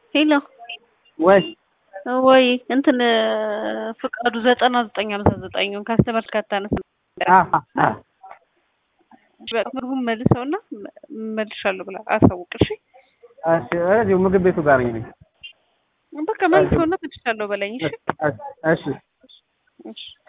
ሄሎ ወይ ወይ እንትን ፍቃዱ ዘጠና ዘጠኝ ሃምሳ ዘጠኙን ካስተመር ካታነስ ምግቡን መልሰውና መልሻለሁ ብላ አሳውቅ። እሺ እሺ፣ እዚሁ ምግብ ቤቱ ጋር ነኝ። በቃ መልሰውና መልሻለሁ በለኝ። እሺ እሺ እሺ